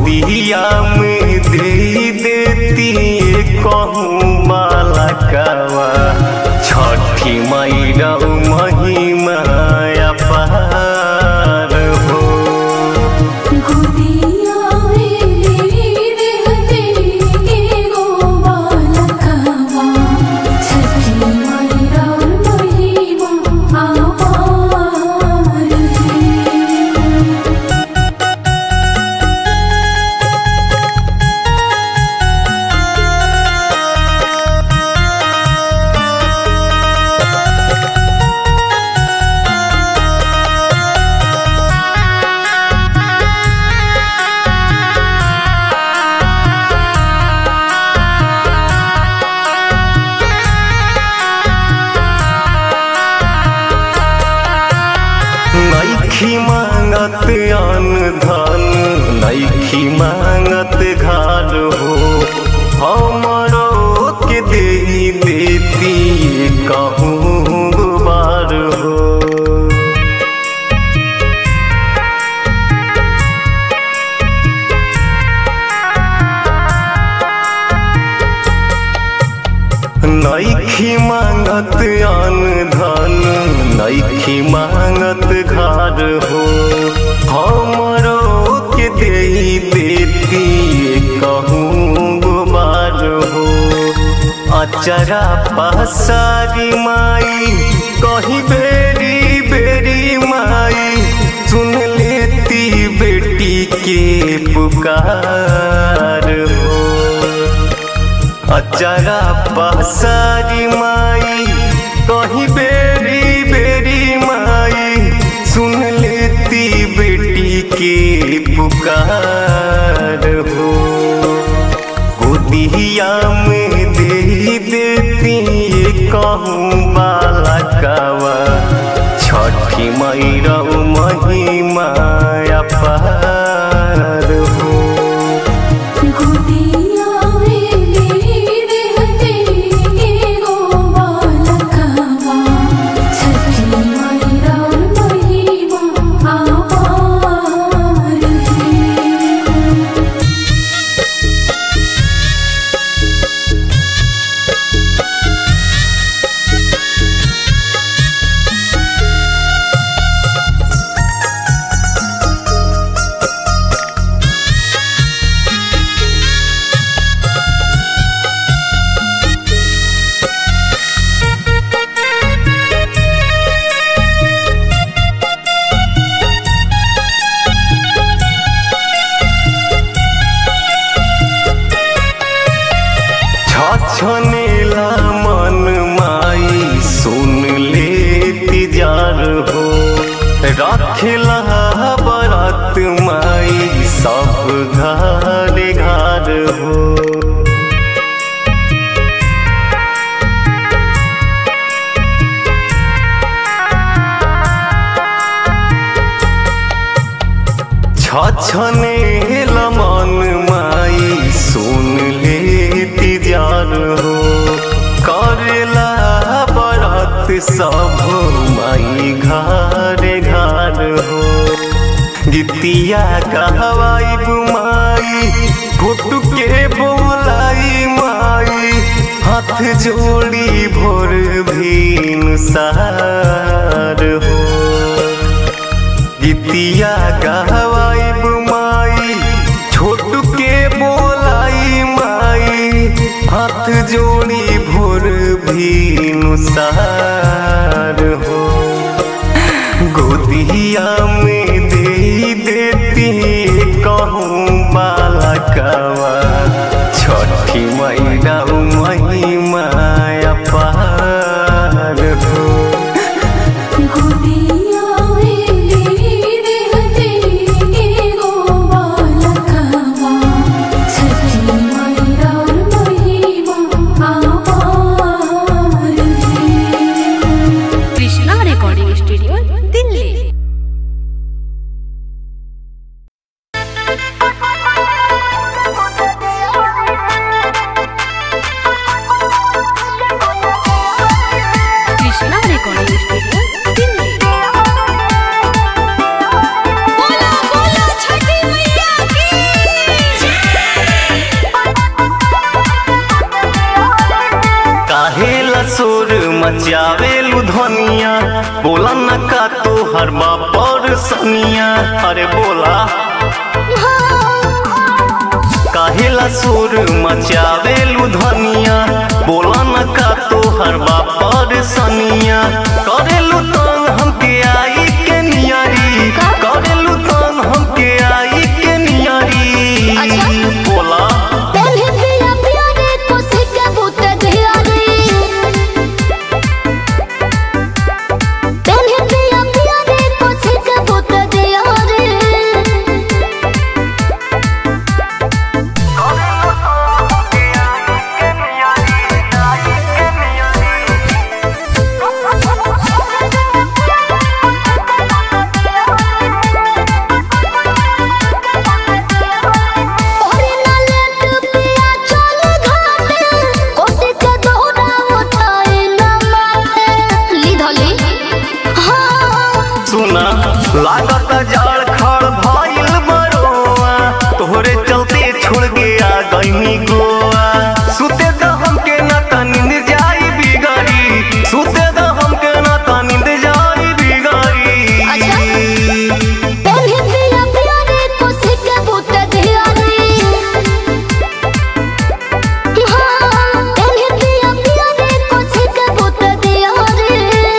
गोदिया में दे देती कहूँ बाला कावा छठी मैरा महिमा अपार हो गोदिया में देहते एगो बालकवा छठी मैया महिमा अपार है नैखी मांगत अन्न धन नैखी मांगत घर हो हमरो के दे देती कहूँ बार हो नैखी मांगत अन्न धन नैखी मांगत घर हो हमरो के दे देती कहूँ गुबार हो अचरा पसारी माई कहीं बेरी बेरी माई सुन लेती बेटी के पुकार हो अचरा पसारी माई कहीं बेरी बेरी माई सुन लेती बेटी के पुकार हो गोदिया में दे देती कहूँ बाला कावा छठी मैरा महिमा अपार हो गोदिया में देहते एगो बालकवा छठी मैया महिमा अपार है छछनेला मन माई सुन लेती जार हो रखेला बरात माई सब घर घर हो छछने मन माई सुन लेती जार हो करेला बरात सब माई घर घर हो गीतिया कहवाई माई घुट के बोलाई माई हाथ जोड़ी भोर भीन सार हो गीतिया गहवाई माई छोट के बोलाई माई हाथ जोड़ी भोर भी नुसार हो गोदिया में दे देती कहूँ बालकवा छठी मैरा महिमा अपार हो गोदिया में देहते एगो बालकवा छठी मैया महिमा अपार है कृष्णा रिकॉर्डिंग स्टूडियो दिल्ली धनिया अरे बोला काहेला सुर मचावेलू धनिया बोला न का तोहर बापर सनिया करेलू तंग हमके आई के नियरी करेलू तंग हमके आई के नियरी अच्छा। बोला पहले पिया पिया रे कोसे के भूत दिया रे पहले पिया पिया रे कोसे के भूत दिया रे ओरे ना लेट पिया चल घाटे कोसे के दोहरा उठाए ना माथे ली धली हाँ सुना लागत जाड़ खड़ भइल बरोआ तोहरे चलते छोड़ गया गईनी गोवा सुते द हमके ना त नींद जाई बिगड़ी सुते द हमके ना त नींद जाई बिगड़ी अच्छा। पहले पिया पिया रे कोसे के भूत दिया रे हाँ पहले पिया पिया रे कोसे के भूत दिया रे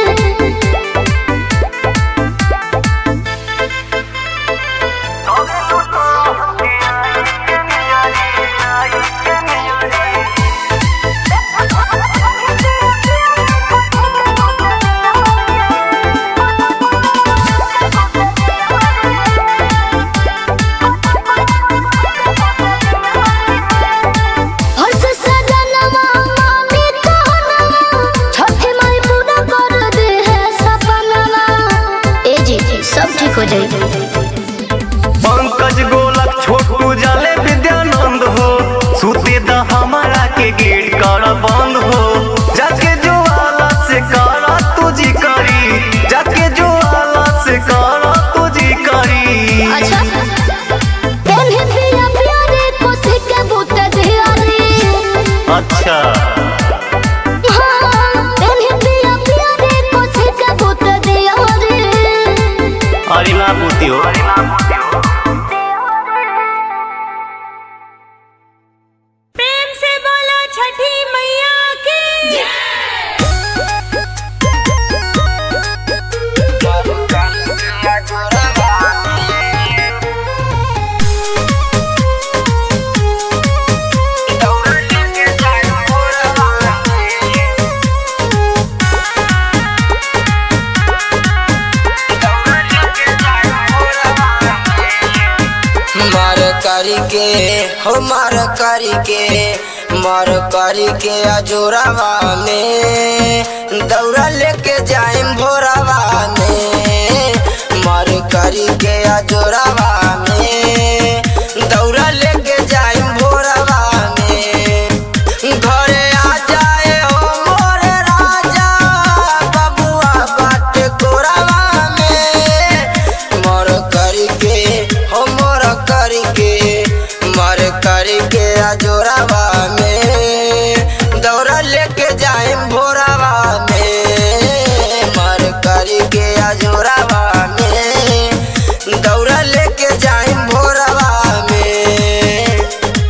हर्ष सजनवा मामी कहनवा छठी माई पूरा कर दे है सपनवा ए जी सब ठीक हो जाएगी पंकज गोलक छोटू जाले विद्यानंद हो सुते द हमारा के गेट कर बंद हो जाके जो आला से करा तुझी करी जाके जो आला से करा तुझी करी अच्छा पहले पिया पिया रे कोसे के भूत दिया रे अच्छा हाँ पहले पिया पिया रे कोसे के भूत दिया रे अरे ना पूती हो प्रेम से बोलो छठी मैया की मार करी के हो मार करी के मार करी के अजोरावा में दौड़ा लेके जाइम भोरावा में मार करी के अजोरावा में दौड़ा लेके जाइम भोरावा में घरे आ जाए हो मोर राजा बबुआ बाट कोरावा में मोर करी के हो मोर करी के मोर करी के अजोरावा में दौड़ा लेके जाए भोरावा में मोर करी के अजोरावा में दौड़ा लेके जाए भोरावा में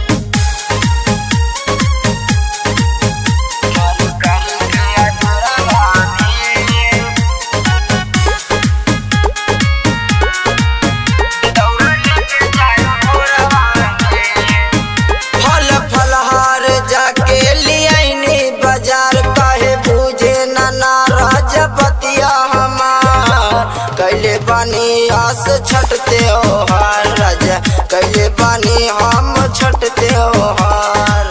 फल फलहार जाके लियाइनी बाजार काहे बूझे नाना राजपतिया हमार कैले बानी आस छटते हो हार राजा कैले बानी हम छटते हो हार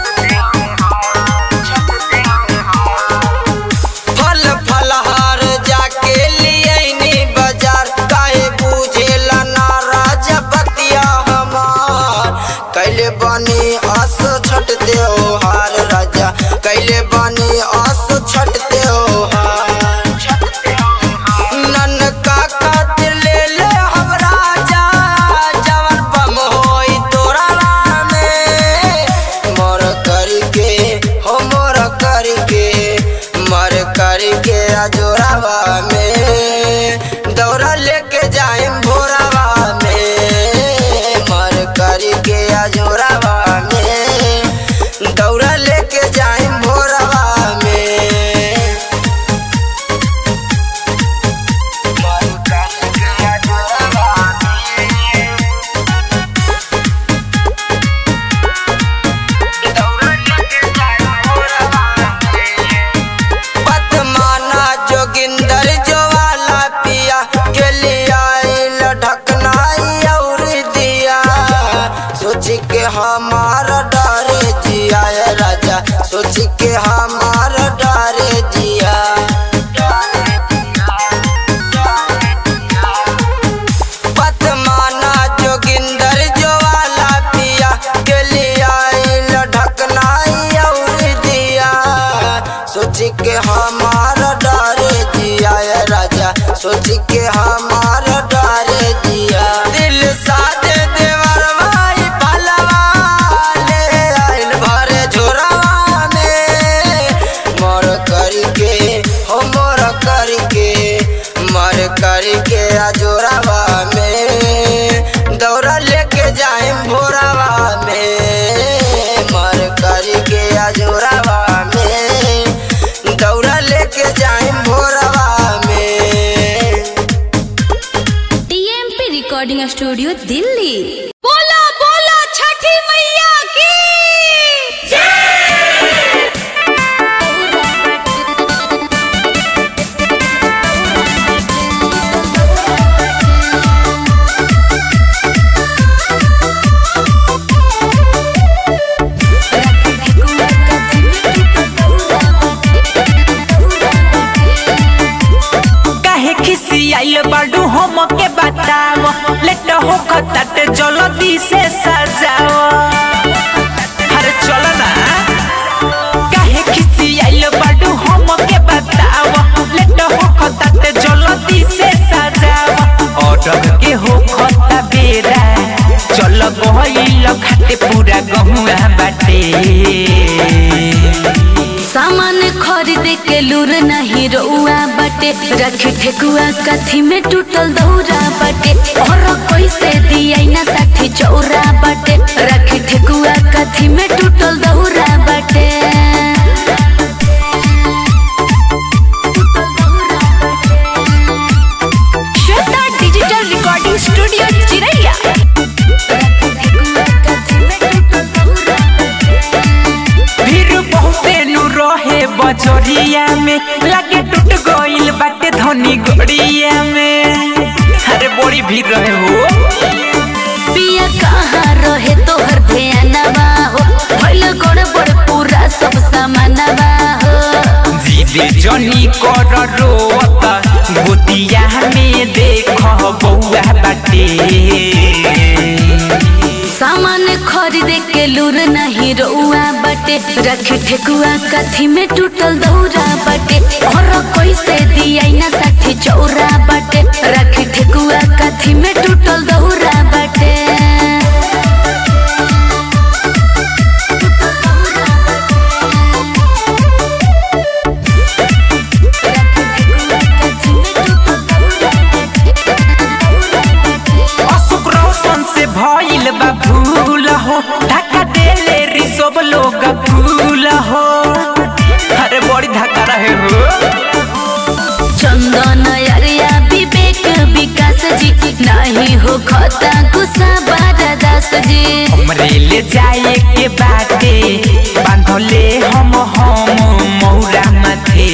फल फलहार जाके लियाइनी बाजार काहे बूझेला ना राजपतिया हमार कैले बनी आस छटते हो हार राजा कैले बनी आस छटते हो हार नन का खातिर ले ले हम राजा हमार डरे जिया ए राजा सोच के हमार डरे जिया पत माना जोगिंदर ज्वाला पिया के लिया ढकनाई और दिया सोच के हमार डरे जिया ए राजा सोच के हमार डरे जिया दिल साथे देवर भाई पलवा ले आइल भरे झोरवा में मोर करके हो मोर करके मर करके अजोरावा में दौड़ा लेके जाए भोरावा में मर करके अजोरावा में दौड़ा लेके जाए भोरावा में टीएमपी रिकॉर्डिंग स्टूडियो दिल्ली बोला बोला छठी मैया की काहे खिसियाइल बाडू हम के बताव लेट हो खतट जल्दी से सजाव अरे चल ना काहे खिसियाइल बाडू हम के बताव लेट हो खतट जल्दी से सजाव ऑर्डर के हो खता बेरा चल गइल खाते पूरा गहुआ बाटे सामान खरीद के लूर नहीं रउआ बटे रख ठेकुआ कथी में टूटल दौरा बटे और कैसे दिया ना साठी चौरा बटे रख ठेकुआ कथी में टूटल दौरा बटे श्वेता डिजिटल रिकॉर्डिंग स्टूडियो चिरैया भीड़ बहुते नु रहे बजरिया में लागे टूट गइल बाटे धनी गड़िया में अरे बड़ी भीड़ रहे हो पिया कहाँ रहे तोहर ध्यानवा हो भइल गड़बड़ पूरा सब सामानवा हो जीवे जनी कर रोता गोतिया में देख बउआ बाटे सामान खरीद के लूर नहीं रउआ बटे रख ठेकुआ कथी में टूटल दौरा बटे और कैसे दिया ना साठी चौरा बटे रख ठेकुआ कथी में टूटल दौरा बटे अशोक रोशन से भइल बा भूल हो धक्का देले री सब लोग भूल हो अरे बड़ी धक्का रहे हो चंदन अरिया विवेक विकास जी नहीं हो खता गुस्सा बारा दास जी हमरे ले जाए के बाटे बांधले हम हम मौरा माथे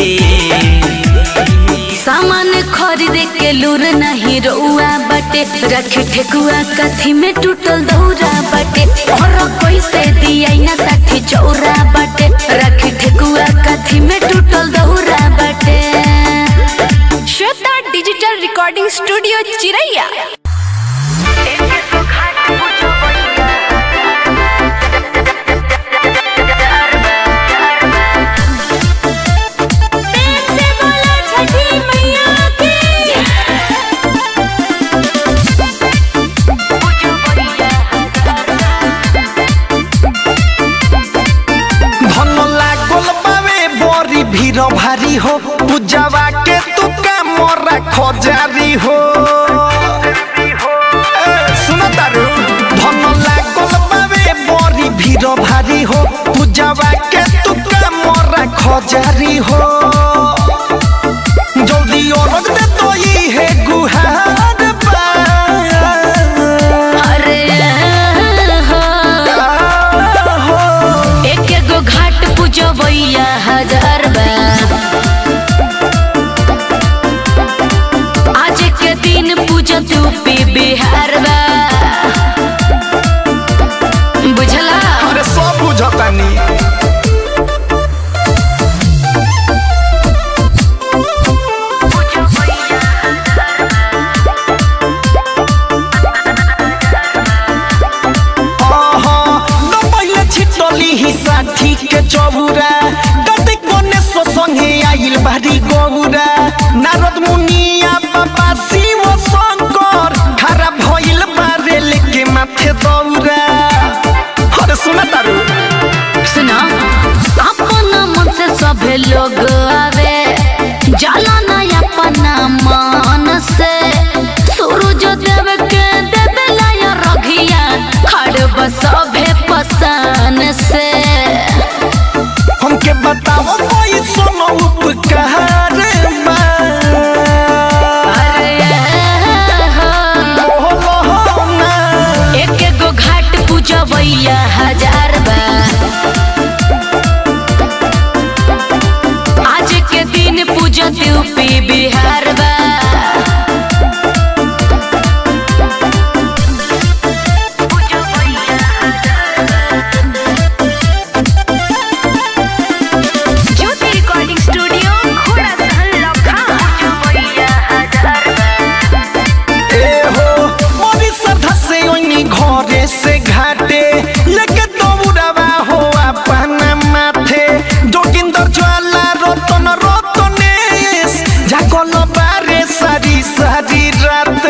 सामान खरीद के लूर नहीं रउआ बटे रख ठेकुआ कथी में टूटल दौरा बटे और कैसे दिया ना साठी चौरा बटे रख ठेकुआ कथी में टूटल दौरा बटे श्वेता डिजिटल रिकॉर्डिंग स्टूडियो चिरैया प्रेम से बोला छठी मैया की धन लागल बावे बड़ी भीड़ भारी हो पूजावा के तू का मोरा खजारी हो ए, सुन तारू धन लागल बावे बड़ी भीड़ भारी हो पूजावा के तू का मोरा खजारी हो जल्दी औरत दे तो ये है गुहार बा अरे हो एक एगो घाट पूजबैया हजार बा आज के लाठी के चौरा कते कोने सो संगे आइल बारी गौरा नारद मुनिया बाबा शिव शंकर खरा भइल बारे लेके माथे दौरा अरे सुना तारू सुना अपना मन से सभे लोग आवे जाला ना अपना मन से सूरज देव के देवेला या रघिया खड़ बसभे पसान से हमके बताओ कोई सोनो उपकार बा अरे बोलो हो ना एक एगो घाट पूजबैया हजार बा आज के दिन पूजत यूपी बिहार बा ज्योति रिकॉर्डिंग स्टूडियो घोड़ा सहन ए हो मोरी श्रद्धा से ओनी घरे से घाटे लेके दौड़ावा हो अपना माथे जोगिंदर ज्वाला रतन रतनेश जागल बारे सारी सारी रात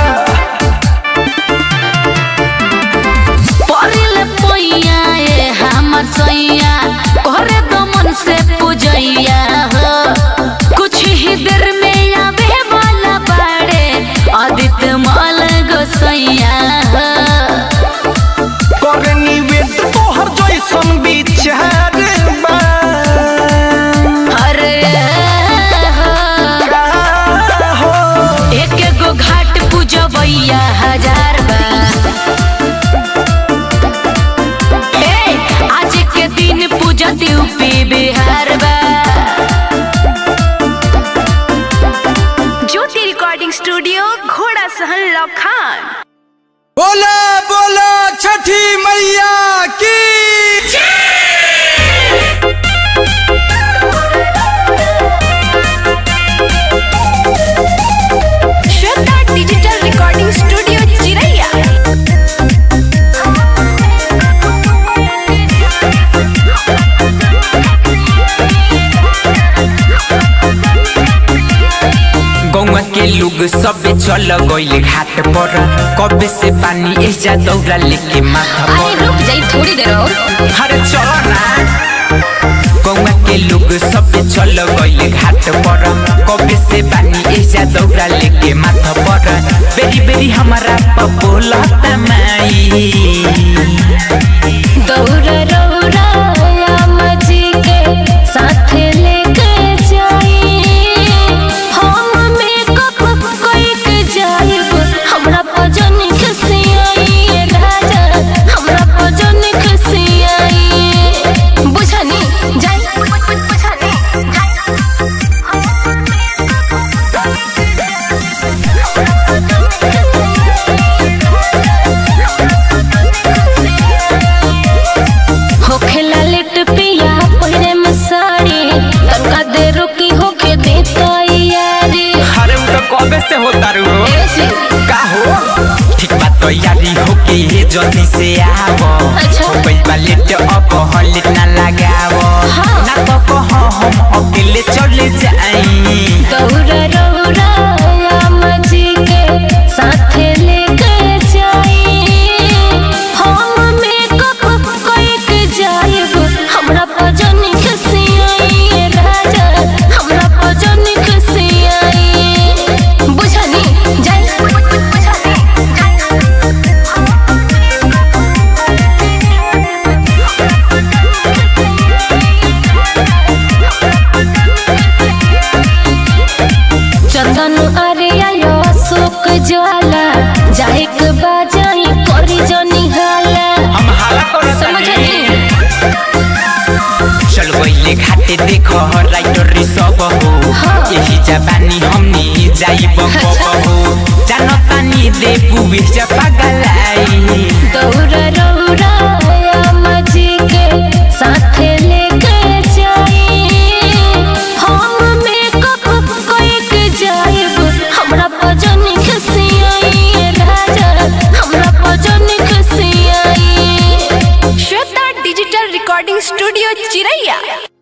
परिल पैया ए हमर सैया करे दमन से पूजैया हो कुछ ही देर में आवे वाला बाड़े आदित्य माल गोसैया हो करे निवेद तोहर जैसन विचार बा अरे हो हो एक एगो घाट पूजबैया हजार बा ए, आज के दिन पूजत यूपी बिहार बा ज्योति रिकॉर्डिंग स्टूडियो घोड़ा सहन लखान बोला बोला छठी मैया की श्रद्धा डिजिटल रिकॉर्डिंग स्टूडियो चिरैया गौवा के लोग सब चल गइल घाट पर कबे से पानी एजा दौड़ा लेके माथा अरे पर रुक जाई थोड़ी देर और अरे चलो ना गौवा के लोग सब चल गइल घाट पर कबे से पानी एजा दौड़ा लेके माथा पर बेरी बेरी हमारा पपोला तमाई दौड़ रौरा मजी के साथ लेके जाई हम मेकअप कइके जाइब हमरा पजन खसियाई राजा हमरा पजन खसियाई बुझनी जाई बुझनी होखेला लेट पिया पहिरे में साड़ी तनका दे रुकी होके दे तैयारी अरे वो तो कबे से होता रू ऐसी का हो ठीक बात तो यारी हो के ये जल्दी से आवो अच्छा। हो गइल बा लेट अब हलिट ना लगावो हाँ। ना तो कहो हम अकेले चले जाई दौड़ा रौरा मजी के साथ लेके जाई हम मेकअप कइके जाइब हमरा पजन खसियाई राजा हमरा पजन खसियाई बुझनी जाई बुझनी चंदन अरिया अशोक ज्वाला जाए के बाजाई करी जनी हाला हम हाला कर समझनी चल गइले घाटे देखो राइटर सब हो हाँ। यही जबानी हमनी जाई बको हो जानो तानी दे पुवे जा पागलाई दौड़ा रौरा मजी के साथ लेके जाई हम मेकअप कइके जाइब हमरा पजन खसियाई राजा हमरा पजन खसियाई श्रद्धा डिजिटल रिकॉर्डिंग स्टूडियो चिरैया